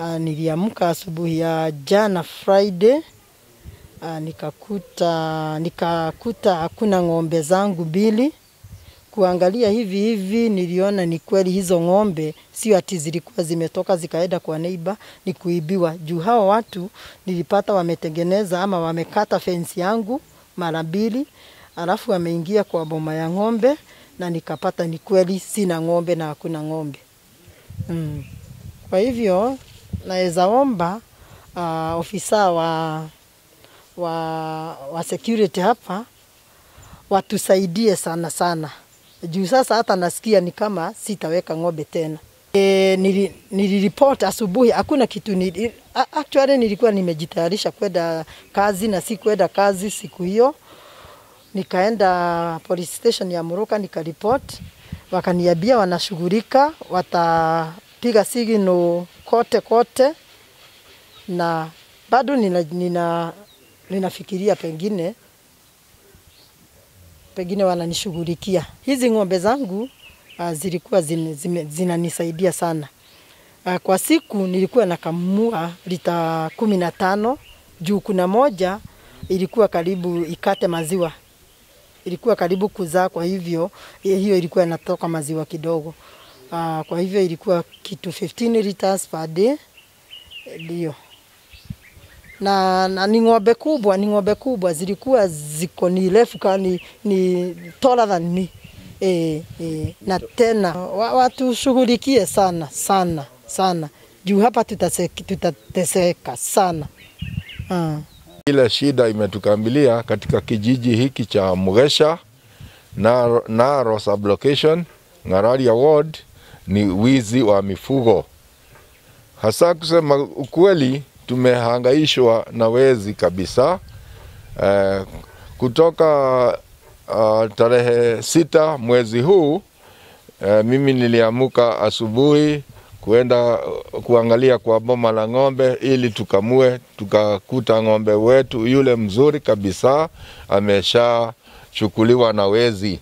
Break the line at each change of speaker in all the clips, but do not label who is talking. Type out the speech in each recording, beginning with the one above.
Uh, niliamka asubuhi ya jana Friday uh, nikakuta nikakuta hakuna ng'ombe zangu mbili. Kuangalia hivi hivi, niliona ni kweli hizo ng'ombe sio ati zilikuwa zimetoka zikaenda kwa neiba, ni kuibiwa. Juu hao watu nilipata wametengeneza ama wamekata fensi yangu mara mbili, alafu wameingia kwa boma ya ng'ombe na nikapata ni kweli sina ng'ombe na hakuna ng'ombe mm. Kwa hivyo naweza omba uh, ofisa wa, wa, wa security hapa watusaidie sana sana, juu sasa hata nasikia ni kama sitaweka ng'ombe tena. E, nili, niliripoti asubuhi hakuna kitu nili, actually nilikuwa nimejitayarisha kwenda kazi na si kwenda kazi siku hiyo. Nikaenda police station ya Muruka nikaripoti, wakaniambia wanashughulika, watapiga sigino kote kote, na bado nina, nina, ninafikiria pengine pengine wananishughulikia. Hizi ng'ombe zangu uh, zilikuwa zinanisaidia sana. Uh, kwa siku nilikuwa nakamua lita kumi na tano juu kuna moja ilikuwa karibu ikate maziwa, ilikuwa karibu kuzaa, kwa hivyo hiyo ilikuwa inatoka maziwa kidogo. Uh, kwa hivyo ilikuwa kitu 15 liters per day ndio na, na ni ng'ombe kubwa, ni ng'ombe kubwa zilikuwa ziko ni refu kani ni taller than me. E, e, na tena watushughulikie sana sana sana juu hapa tutaseka, tutateseka sana uh.
Ile shida imetukambilia katika kijiji hiki cha Mugesha na Naro sublocation Ng'araria ward ni wizi wa mifugo, hasa kusema ukweli tumehangaishwa na wezi kabisa. Uh, kutoka uh, tarehe sita mwezi huu uh, mimi niliamuka asubuhi kuenda kuangalia kwa boma la ng'ombe ili tukamue, tukakuta ng'ombe wetu yule mzuri kabisa ameshachukuliwa na wezi.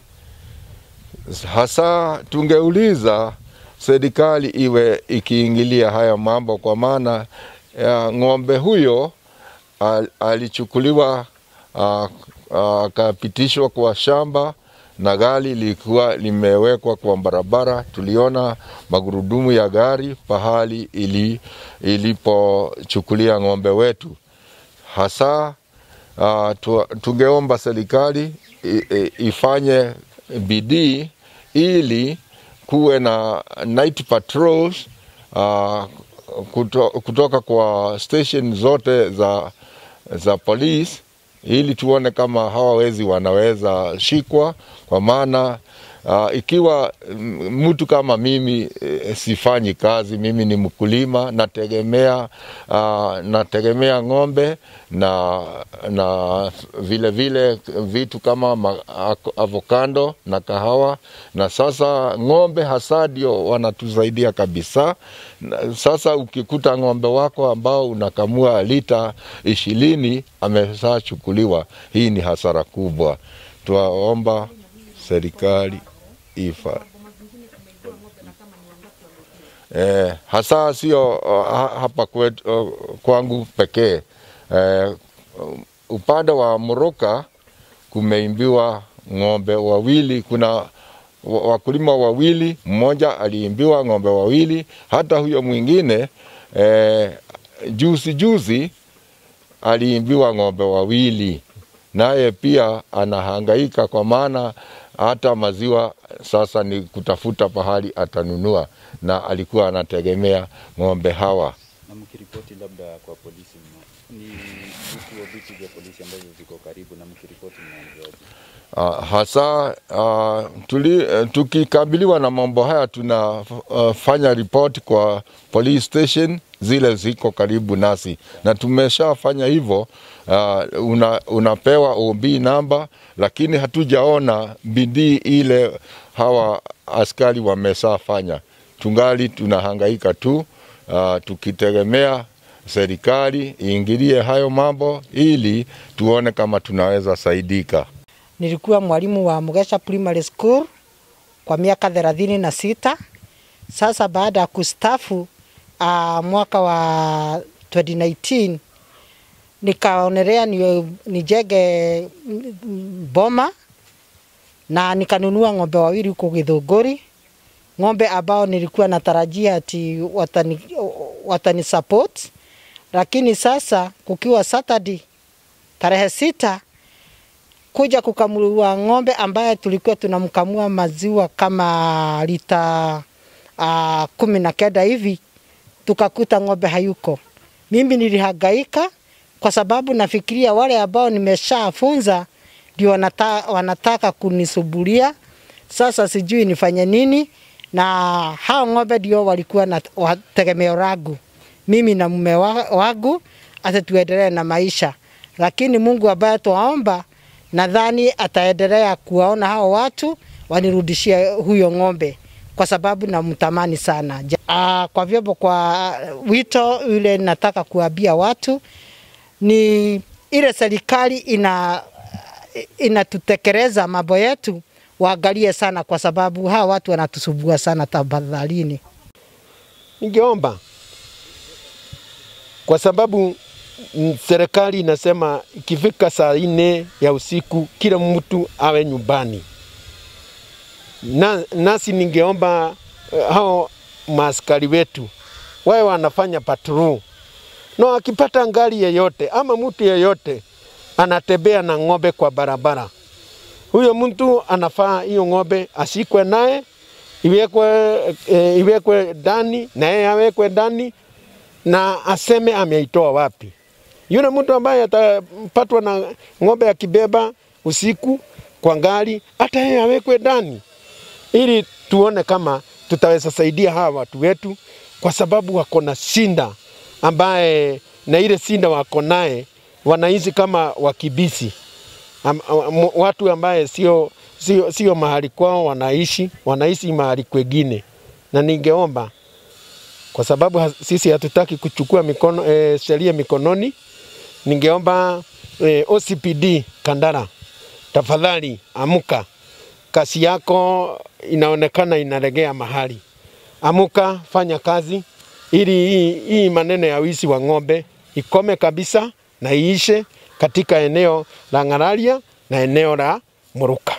Hasa tungeuliza serikali iwe ikiingilia haya mambo, kwa maana ya ng'ombe huyo al, alichukuliwa akapitishwa uh, uh, kwa shamba na gari lilikuwa limewekwa kwa barabara. Tuliona magurudumu ya gari pahali ili, ilipochukulia ng'ombe wetu. Hasa uh, tu, tungeomba serikali ifanye bidii ili kuwe na night patrols uh, kuto, kutoka kwa station zote za, za polisi ili tuone kama hawa wezi wanaweza shikwa, kwa maana uh, ikiwa mtu kama mimi e, sifanyi kazi, mimi ni mkulima, nategemea uh, nategemea ng'ombe na, na vile vile vitu kama avokado na kahawa, na sasa ng'ombe hasa ndio wanatusaidia kabisa. Sasa ukikuta ng'ombe wako ambao unakamua lita ishirini ameshachukuliwa, hii ni hasara kubwa. Twaomba serikali ifa eh, hasa sio uh, hapa kwetu, uh, kwangu pekee eh, upande wa Muruka kumeimbiwa ng'ombe wawili, kuna wakulima wawili, mmoja aliimbiwa ng'ombe wawili, hata huyo mwingine eh, juzi juzi aliimbiwa ng'ombe wawili, naye pia anahangaika kwa maana hata maziwa sasa ni kutafuta pahali atanunua, na alikuwa anategemea ng'ombe hawa.
Na mkiripoti labda kwa polisi, ni vituo vipi vya polisi ambavyo viko karibu na mkiripoti mnaambiwaje?
Uh, hasa uh, tuli, uh, tukikabiliwa na mambo haya tunafanya uh, ripoti kwa police station zile ziko karibu nasi, na tumeshafanya hivyo. Uh, una, unapewa OB namba, lakini hatujaona bidii ile hawa askari wameshafanya. Tungali tunahangaika tu uh, tukitegemea serikali iingilie hayo mambo ili tuone kama tunaweza saidika.
Nilikuwa mwalimu wa Mugesha Primary School kwa miaka thelathini na sita. Sasa baada ya kustafu uh, mwaka wa 2019 nikaonelea ni, nijenge boma na nikanunua ng'ombe wawili huko Githunguri, ng'ombe ambao nilikuwa natarajia ati watani, watani support, lakini sasa kukiwa Saturday tarehe sita kuja kukamua ng'ombe ambaye tulikuwa tunamkamua maziwa kama lita uh, kumi na kenda hivi, tukakuta ng'ombe hayuko. Mimi nilihangaika kwa sababu nafikiria wale ambao nimeshafunza ndio wanata, wanataka kunisubulia. Sasa sijui nifanye nini, na hao ng'ombe ndio walikuwa na wa- tegemeo langu mimi na mume wa- wangu, hata tuendelee na maisha. Lakini Mungu ambaye twaomba, nadhani ataendelea kuwaona hao watu wanirudishie huyo ng'ombe kwa sababu namtamani sana. Ja- Ah, kwa vyombo, kwa wito yule nataka kuambia watu ni ile serikali ina inatutekeleza mambo yetu, waangalie sana, kwa sababu hawa watu wanatusubua sana. Tafadhalini.
Ningeomba kwa sababu mm, serikali inasema ikifika saa nne ya usiku kila mtu awe nyumbani. Na, nasi ningeomba uh, hao maaskari wetu wawe wanafanya patrol na akipata ngari yeyote ama mtu yeyote anatembea na ng'ombe kwa barabara, huyo mtu anafaa hiyo ng'ombe ashikwe naye iwekwe, e, iwekwe ndani na yeye awekwe ndani na aseme ameitoa wapi. Yule mtu ambaye atapatwa na ng'ombe akibeba usiku kwa ngari, hata yeye awekwe ndani, ili tuone kama tutaweza saidia hawa watu wetu, kwa sababu wako na shinda ambaye na ile shinda wako naye wanaishi kama wakibisi Am, am, watu ambaye sio sio, sio mahali kwao wanaishi, wanaishi mahali kwengine, na ningeomba kwa sababu ha- sisi hatutaki kuchukua mikono, e, sheria mikononi, ningeomba e, OCPD Kandara, tafadhali amuka, kazi yako inaonekana inalegea mahali. Amuka, fanya kazi ili hii, hii maneno ya wizi wa ng'ombe ikome kabisa na iishe katika eneo la Ng'araria na eneo la Muruka.